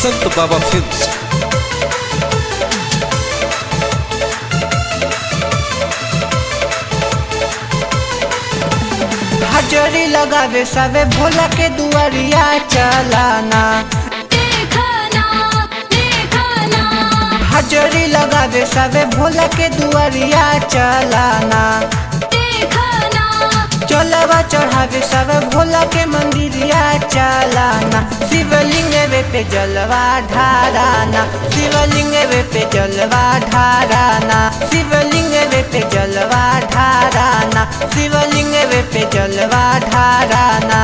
संत बाबा फिल्म्स हजरी लगावे सबे भोला के दुआरिया चलाना देखना देखना हजरी लगावे सबे भोला के दुआरिया चलाना देखना चलवा चढ़ावे सब भोला के मंदिरिया चलाना शिवलिंग वे पे जलवा ढाराना शिवलिंग वे पे जलवा ढाराना शिवलिंग वे पे जलवा ढाराना शिवलिंग वे पे जलवा ढाराना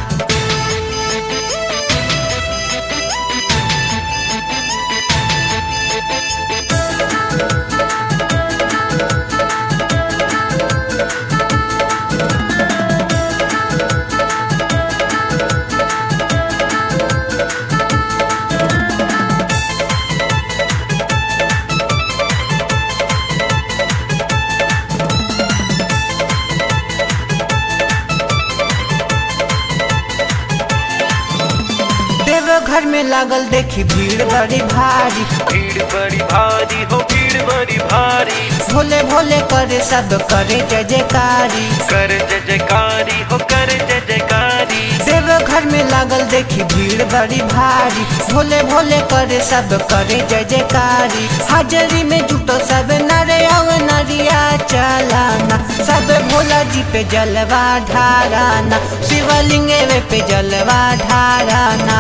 देवघर में लागल देखी भीड़ बड़ी भारी भीड़ बड़ी भारी हो भीड़ बड़ी भारी भोले भोले करे सब करे जय जयकारी कर जय जयकारी हो कर जय जयकारी देवघर में लागल देखी भीड़ बड़ी भारी भोले भोले करे सब करे जय जयकारी हाजरी में जुटो सब नरे और नरिया चलाना सब भोला जी पे जलवा ढाराना शिवलिंग वे पे जलवा ढाराना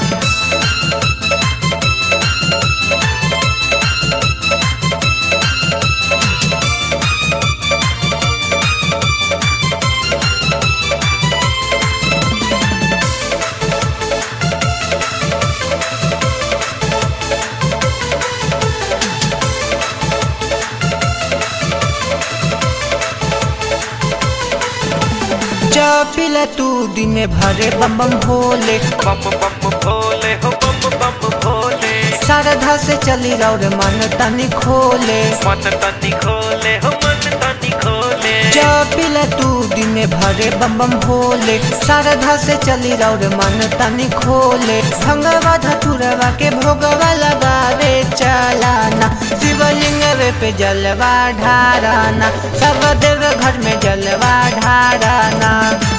चपिला तू दिन भरे बम बम भोले बम बम भोले हो बम बम भोले श्रद्धा से चली रौर मन तनी खोले मन तनी खोले हो मन तनी खोले चपिला तू दिन भरे बम बम भोले श्रद्धा से चली रौर मन तनी खोले भंगवा धतुरवा के भोगवा लगावे चलाना शिवलिंग वे पे जलवा ढाराना सब देव घर में जलवा ढाराना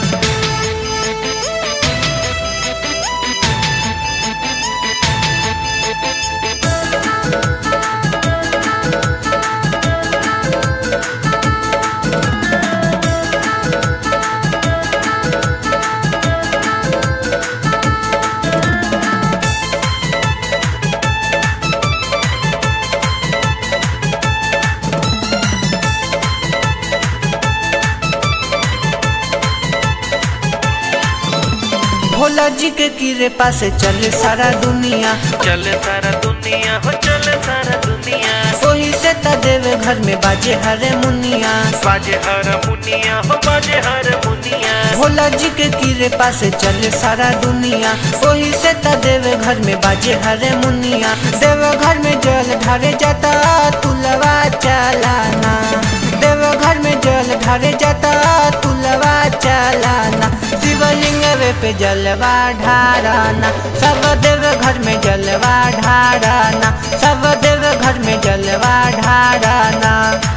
भोला जी के कीरे पास चले सारा दुनिया चल सारा दुनिया हो चल सारा दुनिया वही से त देवे घर में बाजे हरे मुनिया बाजे हर मुनिया हो बाजे हर मुनिया भोला जी के कीरे पास चले सारा दुनिया वही से त देवे घर में बाजे हरे मुनिया देव घर में जल ढारे जाता तुलवा चलाना देव घर में जल ढारे जाता तुलवा चलाना शिवलिंग वे पे जलवा ढाराना सब देव घर में जलवा ढाराना सब देव घर में जलवा ढाराना